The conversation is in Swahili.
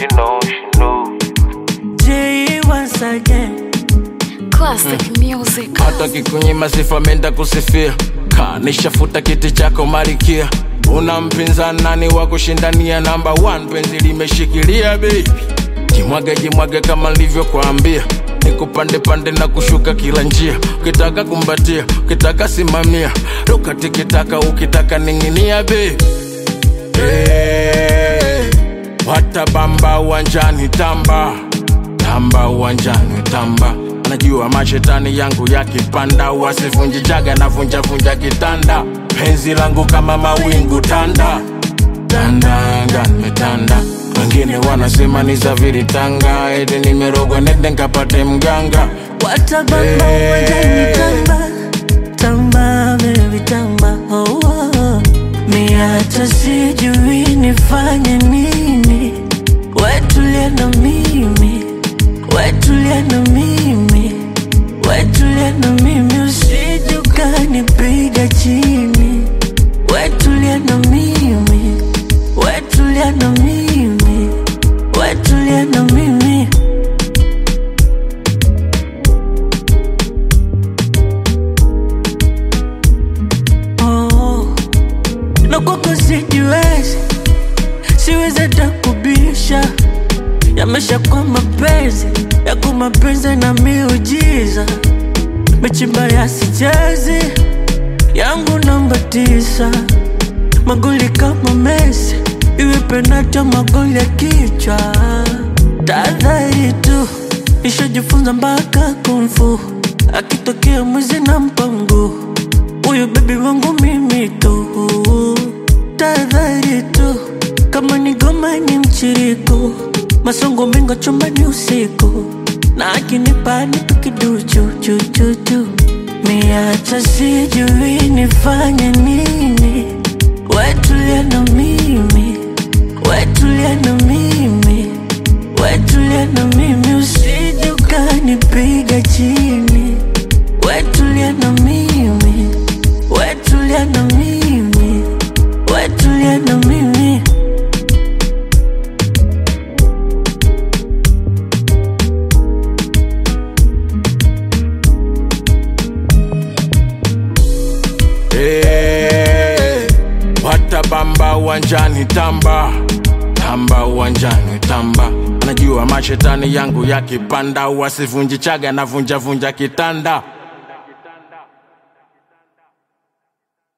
she know, she know. J once again. Classic music. hata kikunyima sifa menda kusifia ka nishafuta kiti chako marikia una mpinzani nani wa kushindania namba 1 penzi limeshikilia baby jimwage jimwage kama nilivyokuambia nikupande pande na kushuka kila njia ukitaka kumbatia ukitaka simamia ruka tikitaka ukitaka ning'inia baby hey, watabamba uwanjani tamba tamba uwanjani tamba najua mashetani yangu yakipanda wasivunji jaga na vunja vunja kitanda penzi langu kama mawingu tanda tandanga nimetanda wengine wanasema ni zaviri tanga eti nimerogwa nende nkapate mganga Watabamba Hey. uwanjani tamba tamba baby tamba oh, oh. Mi hata sijui nifanye nini wetulia na mimi wetulia na mimi wetulia na mimi usije ukanipiga chini wetulia na mimi wetulia na mimi wetulia na mimi oh. na kwako sijiwezi siwezi hata kubisha yamesha kwa mapenzi yako mapenzi na miujiza mechimba ya sichezi yangu namba tisa magoli kama Messi iwe penata magoli ya kichwa tahadhari tu nishajifunza mpaka kumfu akitokea mwizi na mpango huyu bebi wangu mimi tu tahadhari tu kama ni goma ni mchiriko masongo mengo chumbani usiku na akinipa nitu kiduchu chuchuchu miacha sijui nifanye nini wetulia na mimi wetulia na mimi wetulia na mimi usije ukanipiga chini wetulia na mimi wetulia na mimi wetulia na mimi hey, watabamba uwanjani tamba tamba uwanjani tamba najua mashetani yangu yakipanda wasivunji chaga na vunja vunja kitanda